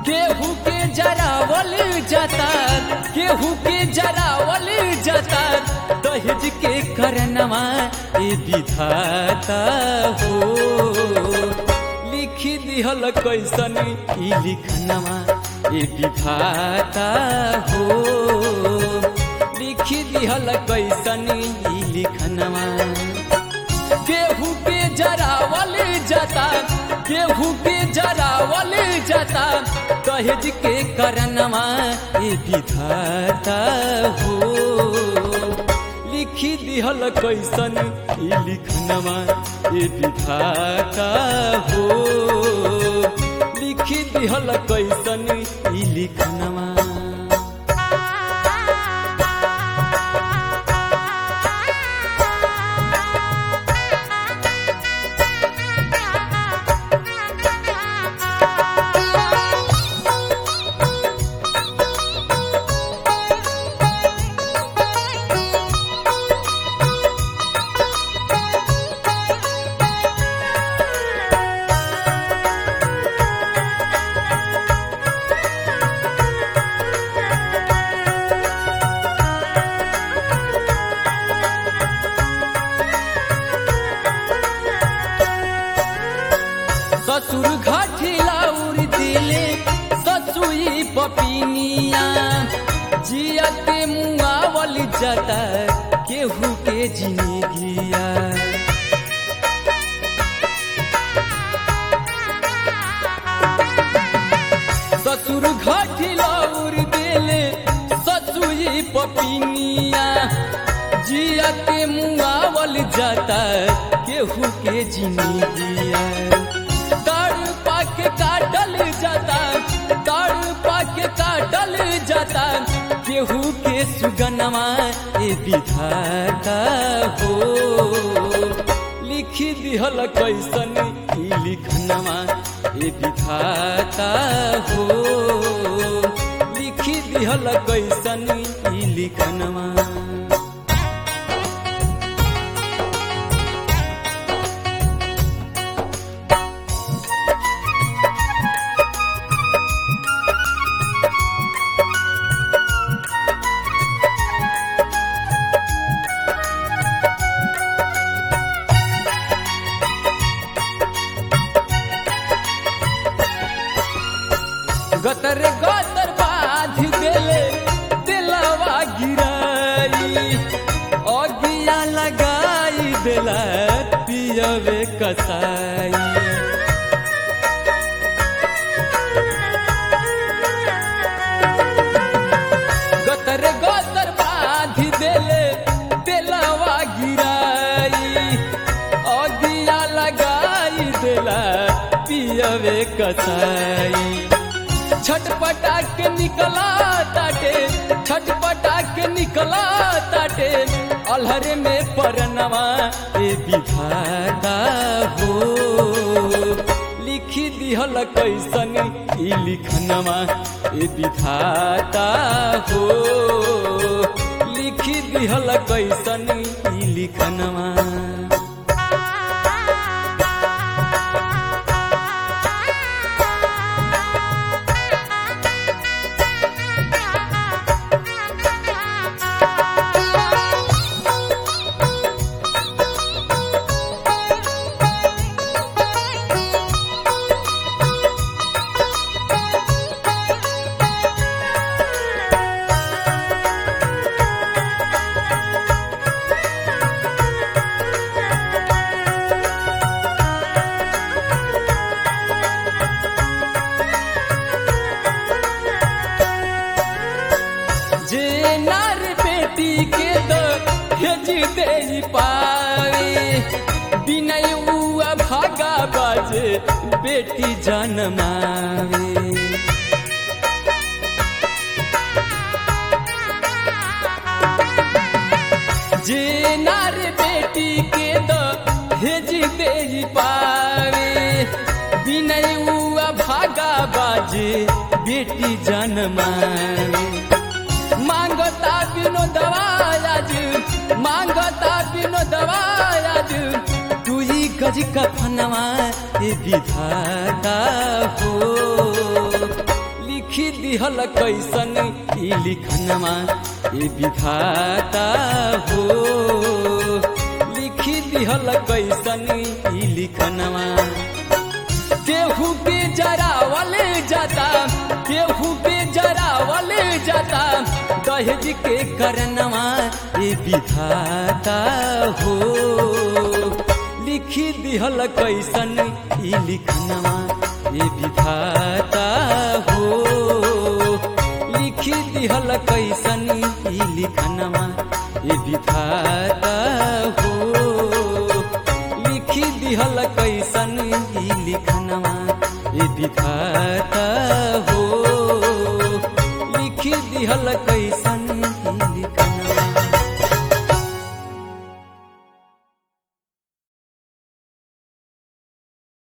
केहू के जरावल जाता केहू के जरावल जाता दहेज के करनवा ए विधाता हो लिखी दिहल कैसन ई लिखनवा ए विधाता हो लिखी दिहल कैसन ई लिखनवा केहू के जरावल जाता केहू के जरावल जाता दहेज के करनवा ए विधाता हो लिखी दिहल कैसन ई लिखनवा ए विधाता हो लिखी दिहल कैसन ई लिखनवा ससुर घाटिला उड़ दिले ससुई पपिनिया जिया के मुआवल जाता केहू के जिंदगिया ससुर घाटिला उड़ दिले ससुई पपिनिया जिया के मुआवल जाता केहू के जिंदगिया ताड़ पाके काटल जाता ताड़ पाके काटल जाता केहू के सुगनवा ए विधाता हो लिखी दिहल कैसन ई लिखनवा ए विधाता हो लिखी दिहल कैसन ई लिखनवा गतर गतर बाध देले दिलवा गिराई अगिया लगाई देला पियवे कसाई गतर गतर बाध देले दिलवा गिराई अगिया लगाई देला पियवे कसाई छटपटा के निकला ताटे छटपटा के निकला ताटे अलहरे में परनवा ए विधाता हो लिखी दिहल कैसन ई लिखनवा ए विधाता हो लिखी दिहल कैसन ई लिखनवा जे नार बेटी के दो भेज दे पावे बिनय उआ भागा बाजे बेटी जनमावे जे नार बेटी के दो भेज दे पावे बिनय उआ भागा बाजे बेटी जनमावे मांगता बिनो दवायाज मांगता बिनो दवायाज तू ही गज कफनवा ए विधाता हो दिहल कैसन ई लिखनमा ए विधाता हो लिखी दिहल कैसन ई लिखनमा केहू के जरावल जाता केहू के जरावल जाता दहेज के करनवा ए विधाता हो लिखी दिहल कैसन ई लिखनवा ए विधाता हो लिखी दिहल कैसन ई लिखनवा ए विधाता हो लिखी दिहल कैसन ई लिखनवा ए विधाता हो लिखी दिहल कैसन